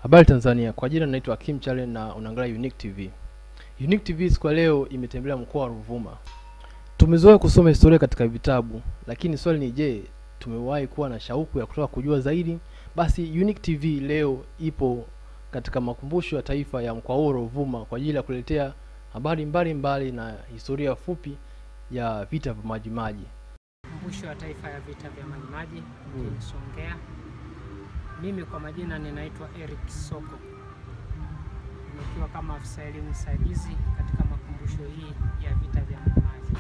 Habari Tanzania, kwa jina naitwa Kim Chalen na unaangalia Unique TV. Unique TV siku ya leo imetembelea mkoa wa Ruvuma. Tumezoea kusoma historia katika vitabu, lakini swali ni je, tumewahi kuwa na shauku ya kutaka kujua zaidi? Basi Unique TV leo ipo katika makumbusho ya taifa ya mkoa huo Ruvuma kwa ajili ya kuletea habari mbalimbali na historia fupi ya vita vya Majimaji. Makumbusho ya Taifa ya Vita vya Majimaji mjini Songea. Mimi kwa majina ninaitwa Eric Soko, nikiwa kama afisa elimu msaidizi katika makumbusho hii ya vita vya Majimaji.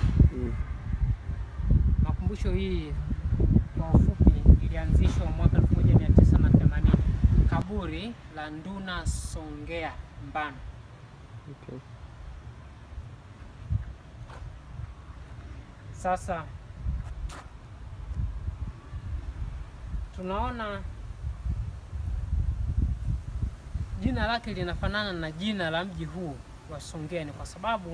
Makumbusho hii kwa ufupi ilianzishwa mwaka 1980 kaburi la Nduna Songea Mbano. Okay. Sasa tunaona jina lake linafanana na jina la mji huu wa Songea, ni kwa sababu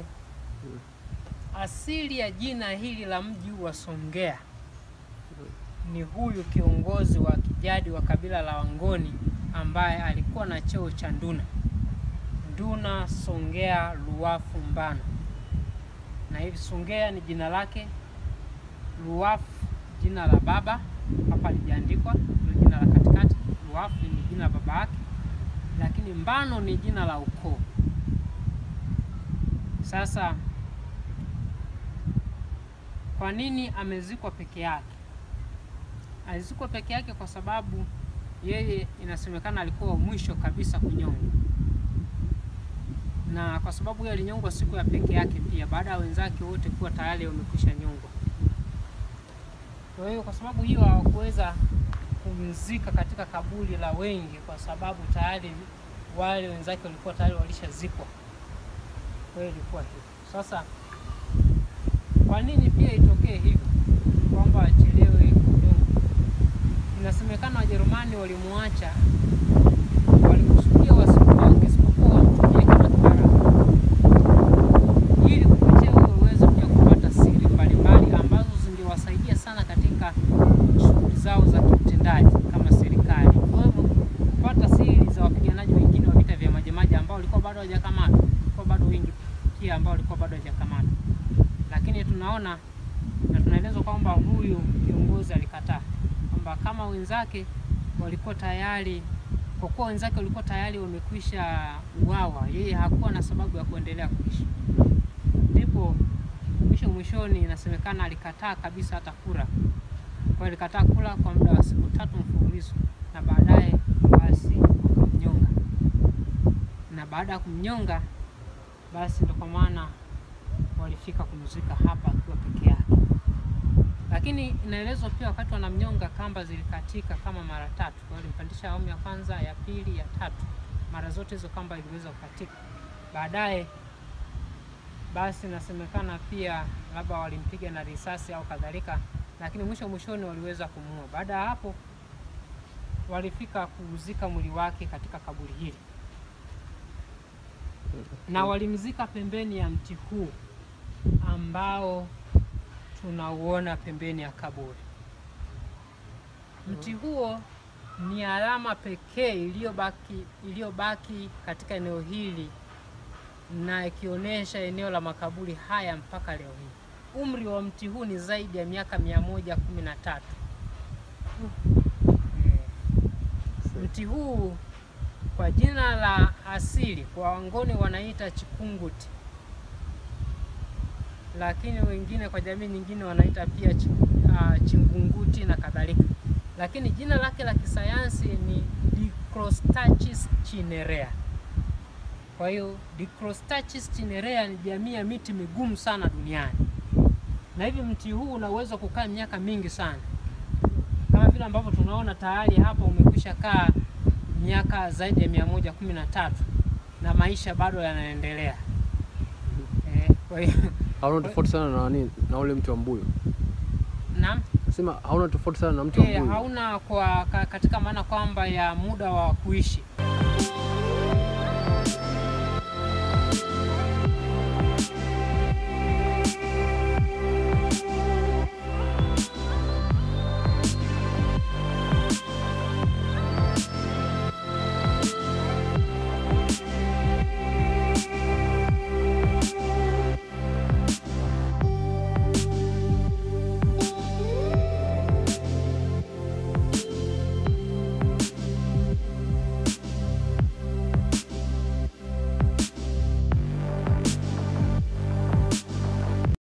asili ya jina hili la mji huu wa Songea ni huyu kiongozi wa kijadi wa kabila la Wangoni ambaye alikuwa na cheo cha nduna, Nduna Songea Luwafu Mbano, na hivi Songea ni jina lake, Luwafu jina la baba, hapa lijaandikwa ndio jina la katikati. Luwafu ni jina la baba yake, lakini Mbano ni jina la ukoo. Sasa kwa nini amezikwa peke yake? Alizikwa peke yake kwa sababu yeye inasemekana alikuwa wa mwisho kabisa kunyongwa, na kwa sababu yeye alinyongwa siku ya peke yake pia, baada ya wenzake wote kuwa tayari wamekwisha nyongwa. Kwa hiyo kwa sababu hiyo hawakuweza kumzika katika kaburi la wengi, kwa sababu tayari wale wenzake walikuwa tayari walishazikwa. Kwa hiyo ilikuwa hivyo. Sasa kwa nini pia itokee hivyo kwamba achelewe kunyongwa? Inasemekana Wajerumani walimwacha, walikusudia wasimuoge isipokuwa wamtumie kama kibaraka, ili kupitia huyo waweze pia kupata siri mbalimbali ambazo zingewasaidia sana katika shughuli zao za kiutendaji kama serikali, ikiwemo kupata siri za wapiganaji wengine wa vita vya Majimaji ambao walikuwa bado hawajakamatwa, walikuwa bado wengi pia ambao walikuwa bado hawajakamatwa, lakini tunaona na tunaelezwa kwamba huyu kiongozi alikataa kwamba kama wenzake walikuwa tayari, kwa kuwa wenzake walikuwa tayari wamekwisha uawa, yeye hakuwa na sababu ya kuendelea kuishi. Ndipo mwisho mwishoni, inasemekana alikataa kabisa hata kula. Kwa hiyo alikataa kula kwa muda wa siku tatu mfululizo, na baadaye basi kumnyonga, na baada ya kumnyonga basi ndio kwa maana walifika kumzika hapa akiwa peke yake lakini inaelezwa pia wakati wanamnyonga kamba zilikatika kama mara tatu. Kwa hiyo alimpandisha awamu ya kwanza, ya pili, ya tatu, mara zote hizo kamba iliweza kukatika. Baadaye basi inasemekana pia labda walimpiga na risasi au kadhalika, lakini mwisho mwishoni waliweza kumuua. Baada ya hapo walifika kuuzika mwili wake katika kaburi hili na walimzika pembeni ya mti huu ambao tunauona pembeni ya kaburi. Mti huo ni alama pekee iliyobaki iliyobaki katika eneo hili na ikionyesha eneo la makaburi haya mpaka leo hii. Umri wa mti huu ni zaidi ya miaka mia moja kumi na tatu. Mti huu kwa jina la asili kwa Wangoni wanaita chikunguti lakini wengine kwa jamii nyingine wanaita pia ch uh, chingunguti na kadhalika, lakini jina lake la kisayansi ni Dicrostachys cinerea. Kwa hiyo Dicrostachys cinerea ni jamii ya miti migumu sana duniani, na hivi mti huu una uwezo wa kukaa miaka mingi sana, kama vile ambavyo tunaona tayari hapa umekwisha kaa miaka zaidi ya mia moja kumi na tatu na maisha bado yanaendelea. Eh, kwa hiyo Hauna tofauti sana na nani na ule mti wa mbuyu. naam. Nasema hauna tofauti sana na mti wa Eh, mbuyu. hauna kwa ka, katika maana kwamba ya muda wa kuishi